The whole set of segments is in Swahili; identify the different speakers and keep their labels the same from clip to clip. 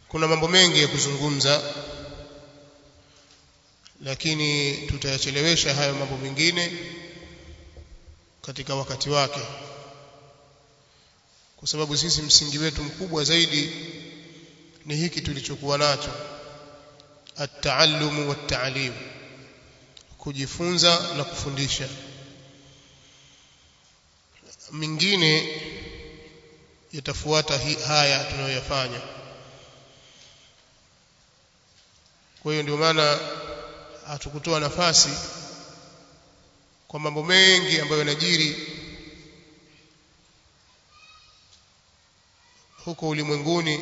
Speaker 1: kuna mambo mengi ya kuzungumza lakini tutayachelewesha hayo mambo mengine katika wakati wake kwa sababu sisi msingi wetu mkubwa zaidi ni hiki tulichokuwa nacho at-taallumu wat-ta'lim kujifunza na kufundisha mingine yatafuata haya tunayoyafanya kwa hiyo ndio maana hatukutoa nafasi kwa mambo mengi ambayo yanajiri huko ulimwenguni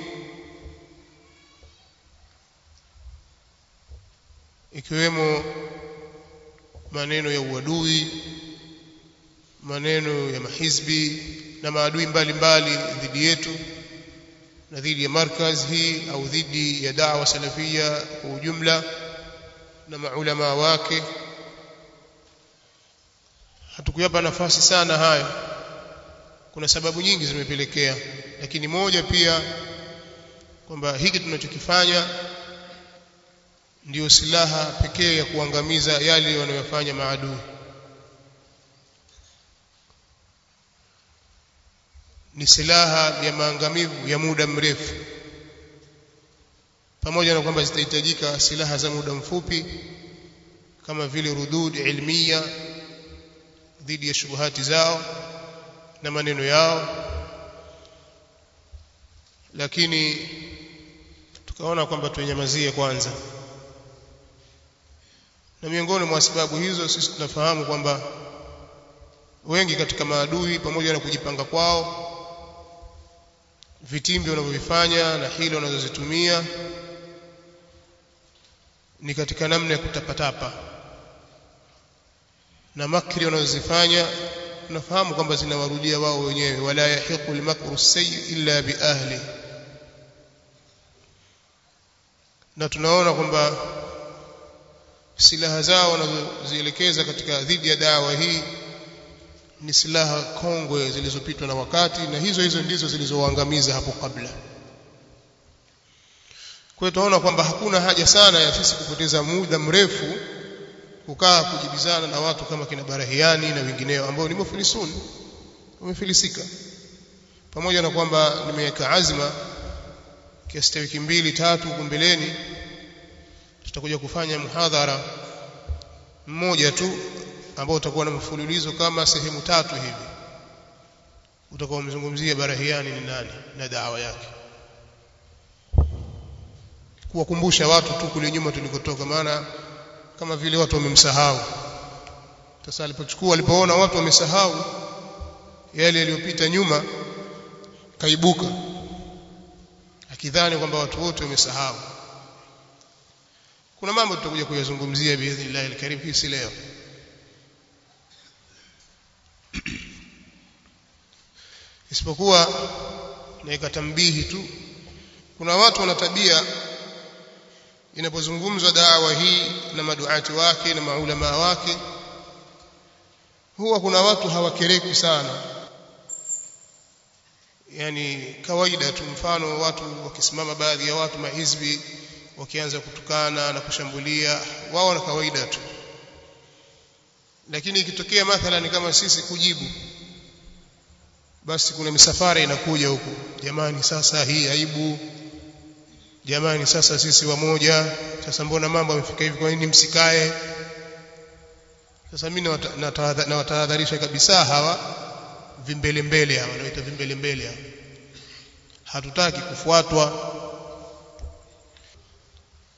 Speaker 1: ikiwemo maneno ya uadui maneno ya mahizbi na maadui mbalimbali dhidi yetu na dhidi ya markaz hii au dhidi ya da'wa salafia kwa ujumla na maulama wake hatukuyapa nafasi sana hayo kuna sababu nyingi zimepelekea lakini moja pia kwamba hiki tunachokifanya ndiyo silaha pekee ya kuangamiza yale wanayofanya maadui ni silaha ya maangamivu ya muda mrefu pamoja na kwamba zitahitajika silaha za muda mfupi kama vile rudud ilmiya dhidi ya shubuhati zao na maneno yao lakini tukaona kwamba tunyamazie kwanza na miongoni mwa sababu hizo sisi tunafahamu kwamba wengi katika maadui pamoja na kujipanga kwao vitimbi wanavyovifanya na hilo wanazozitumia ni katika namna ya kutapatapa na makri wanazozifanya tunafahamu kwamba zinawarudia wao wenyewe wala yahiqu almakru sayyi illa biahli na tunaona kwamba silaha zao wanazozielekeza katika dhidi ya dawa hii ni silaha kongwe zilizopitwa na wakati na hizo hizo ndizo zilizowaangamiza hapo kabla kwa hiyo tunaona kwamba hakuna haja sana ya sisi kupoteza muda mrefu kukaa kujibizana na watu kama kina Barahiani na wengineo ambao ni mufilisun wamefilisika pamoja na kwamba nimeweka azma kiasi cha wiki mbili tatu huko mbeleni tutakuja kufanya muhadhara mmoja tu ambao utakuwa na mfululizo kama sehemu tatu hivi utakuwa umezungumzia Barahiani ni nani na dawa yake kuwakumbusha watu tu kule nyuma tulikotoka maana kama vile watu wamemsahau sasa alipochukua alipoona watu wamesahau yale yaliyopita nyuma kaibuka akidhani kwamba watu wote wamesahau kuna mambo tutakuja kuyazungumzia biidhnillah alkarim hii si leo isipokuwa naika tambihi tu kuna watu wana tabia inapozungumzwa dawa hii na maduati wake na maulama wake huwa kuna watu hawakereki sana yani kawaida tu mfano watu wakisimama baadhi ya watu mahizbi wakianza kutukana na kushambulia wao na kawaida tu lakini ikitokea mathalan kama sisi kujibu basi kuna misafara inakuja huku jamani sasa hii aibu jamani sasa sisi wamoja sasa mbona mambo yamefika hivi kwa nini msikae sasa mimi nawatahadharisha kabisa hawa vimbele mbele hawa naita vimbele mbele hawa hatutaki kufuatwa